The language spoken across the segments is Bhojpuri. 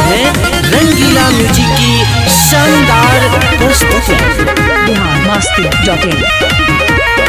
हैं रंगीला म्यूजिक की शानदार प्रस्तुति बिहार मस्ती डॉट इन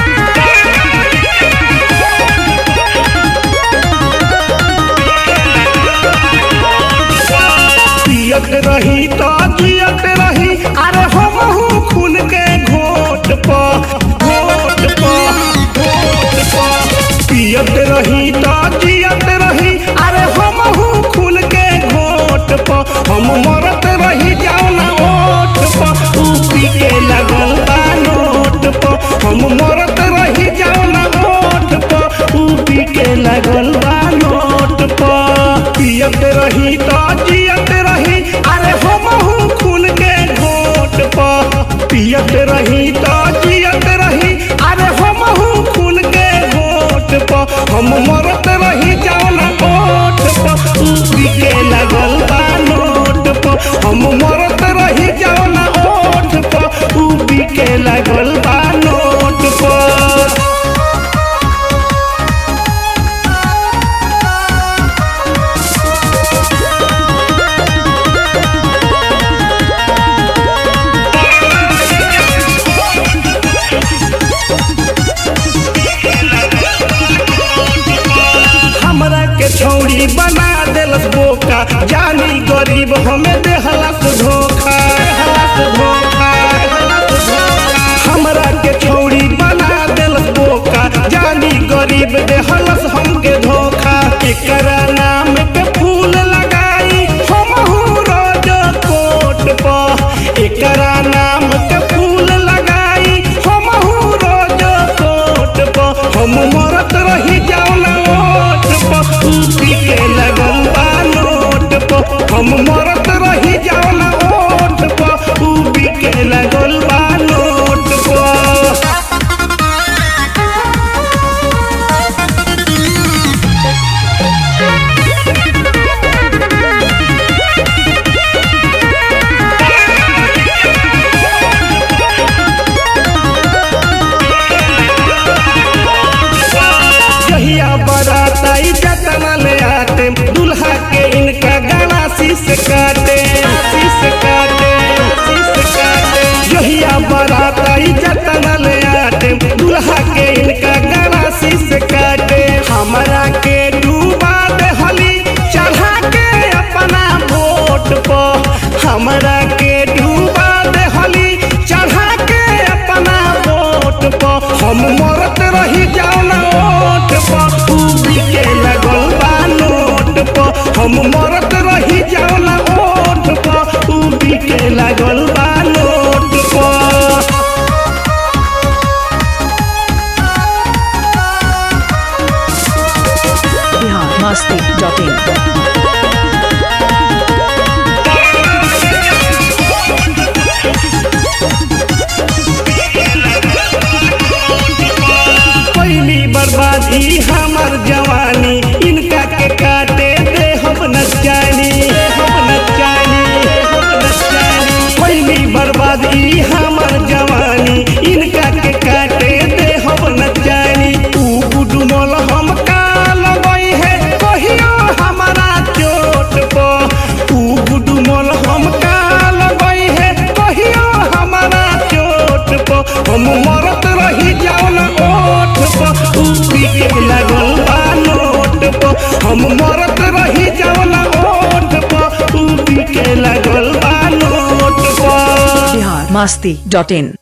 पियत रही तो जियत रही अरे हम खून के घोट प घोट प घोट प पियत रही तो जियत रही अरे हम खून के घोट प हम मरत रही जाओ ना ओठ प तू पी के लगल बा नोट प हम मरत रही जाओ ना ओठ प तू पी के लगल बा नोट प पियत रही तो जियत रही अरे हम खून के घोट प पियत रही तो जियत रही अरे हम खून के घोट प हम मरत रही जाओ ना ओठ प तू पी के लगल बा नोट प हम मरत रही जाओ ना ओठ प तू पी के लगल बा नोट प हमरा के छौड़ी बना देलस बोका जानी गरीब हमें देहलस धोखा देहलस धोखा देहलस धोखा। हमरा के छौड़ी बना देलस बोका जानी गरीब देहलस हमके धोखा एकरा नाम के फूल लगाई हमहू रोज कोट प एकरा नाम के फूल लगाई हमहू रोज कोट प हम मरत रही जाओ ना ओट प तू पी के लगल बा नोट प हम मरत रही जाओ ना ओट प तू पी के लगल बा नोट प जहिया बराताई जतना ले आते दुल्हा के इनका गला शीश काटे शीश काटे शीश काटे जहिया बराताई जतना ले आते दुल्हा के इनका गला शीश काटे हमरा के डूबा दे हली चढ़ा के अपना वोट प हमरा के डूबा दे हली चढ़ा के अपना वोट प हम मरत रही जाओ ना ओट प तू पी के लगल बा नोट प हम मरत रही जाओ ना ओट प तू पी के लगल बा नोट प बिहार मस्ती डॉट इन पहली बर्बादी हमर जवानी इनका के काटे दे हम न जानी हम न जानी हम न जानी पहली बर्बादी हमर जवानी इनका के काटे दे हम न जानी तू गुडमल हम का लगई है कहियो हमारा चोट प तू गुडमल हम का लगई है कहियो हमारा चोट प हम मरत रही जाओ ना ओठ प तू पी के लगल बा नोट प हम मरत रही जाओ ना ओठ प तू पी के लगल बा नोट प बिहार मस्ती डॉट इन